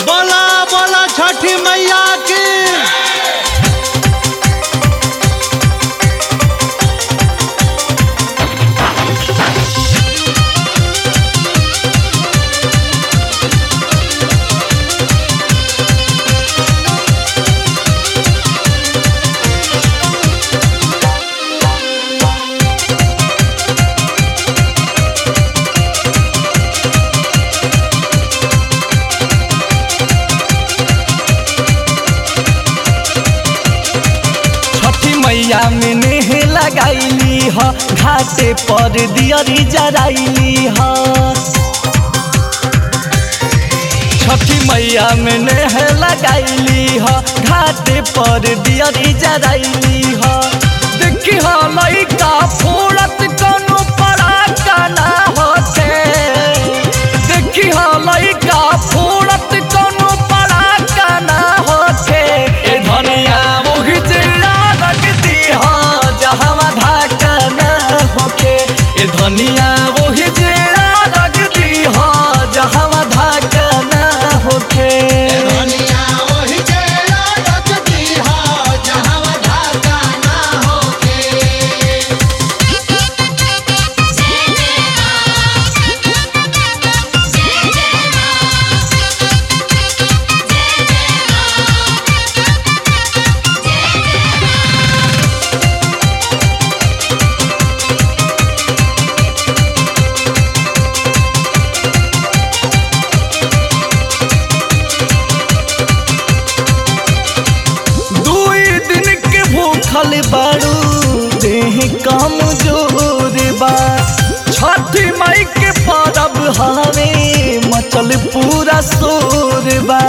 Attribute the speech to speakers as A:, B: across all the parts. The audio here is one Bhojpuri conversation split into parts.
A: बोला बोला छठी मैया की
B: छठी मैया में नेह लगाईली ह घाटे पर दियरी जराइली ह छठी मैया में नेह लगाईली ह घाटे पर दियरी जराइली ह देखी ह लइका फोड़त कोनो पराका ना होते देखी ह लइका फोड़त कोनो पराका ना होते ए धनिया मोहि जिला लगती ह जहाँ धाका ना होके ए धनिया मोहि जिला लगती ह जहाँ धाका ना होके
A: दुनिया वही जेला रखती हो जहाँ धागा ना होके
B: दुई दिन के भूखल बारू देह कम जोर बा छठी माई के परब हवे मचल पूरा शोर बा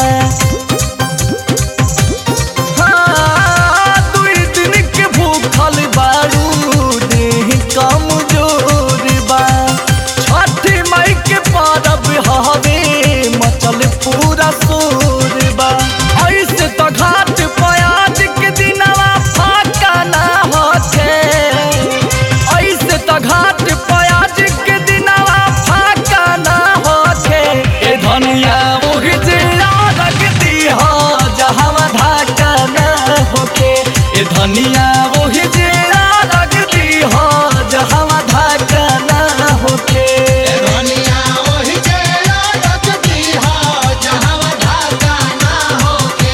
B: हाँ, दुई दिन के भूखल बारू देह कम जोर बा छठी माई के परब हवे मचल पूरा शोर बा ऐसे तो घाट प्याज के दिनवा फाका ना होते ऐसे तो घाट प्याज के दिनवा फाका ना होते ए धनिया मोहि जिला लगती हो जहाँ धाका ना होके ए धनिया मोहि जिला लगती हो जहाँ धाका ना होके
A: दुनिया वही जेला रखती हो जहाँ धागा ना होके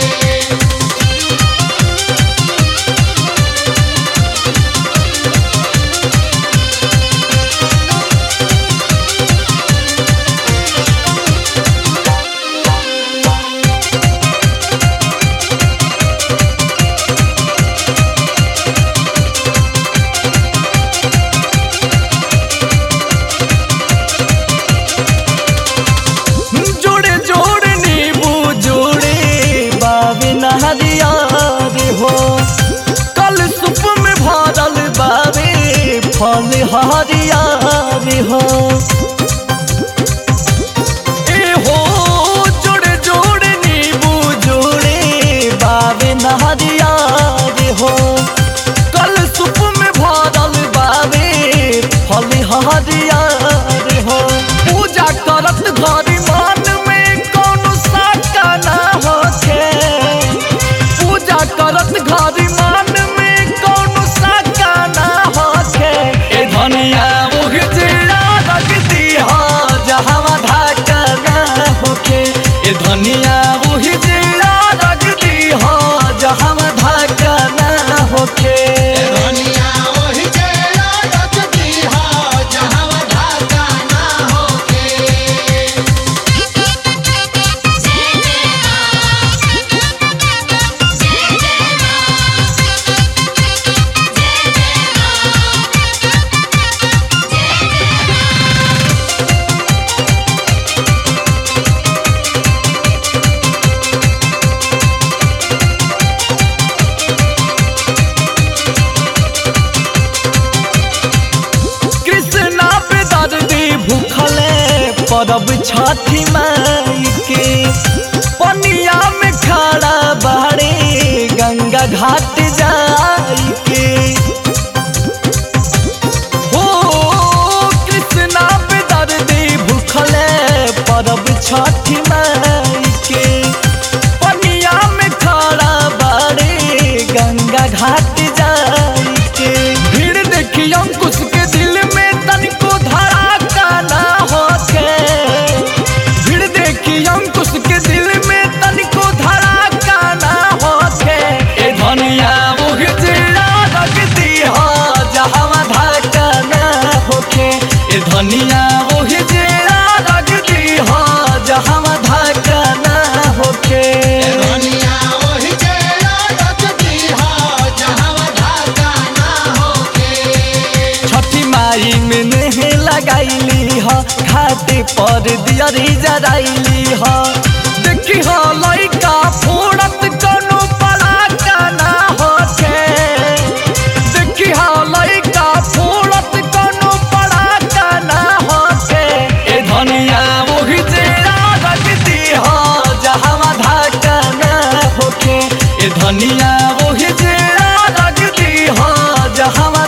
B: जोड़े जोड़े नींबू जोड़े बाबे नहरिया रे हो कल सुप में भरल बाबे फल हरिया रे हो ए हो जोड़े जोड़े नींबू जोड़े बाबे नहरिया रे हो कल सुप में भरल बाबे फल हरिया रे हो पूजा करत घरी मन में कौनो साका ना होखे पूजा करत घरी मन में कौनो साका ना होखे ए धनिया मुख जिला लगती हो जहाँ धाका ना होखे ए धनिया मुख जिला लगती हो जहाँ धाका ना होखे
A: दुनिया वही जेला रखती हो जहाँ धागा ना होके
B: कृष्णा पे दर्दी भूखले परब छठी माई के पनिया में खड़ा बाड़े गंगा घाट जाई के हो कृष्णा पे दर्दी भूखले परब छठी माई के धनिया ओहि जे रख दी हो जहाँ धाका ना होके
A: धनिया ओहि जे रख दीहा जहाँ धागा ना होके
B: छठी माई में नेह लगाईली ह घाटे पर दियरी जराइली ह देखी ह लइका फोड़त कोनो पड़ाका ना होके देखी ह लइका फोड़त कोनो पड़ाका ना होके ए धनिया ओहि जे रख दी ह जहाँ धाका ना होके ए धनिया ओहि जे रख दी ह जहाँ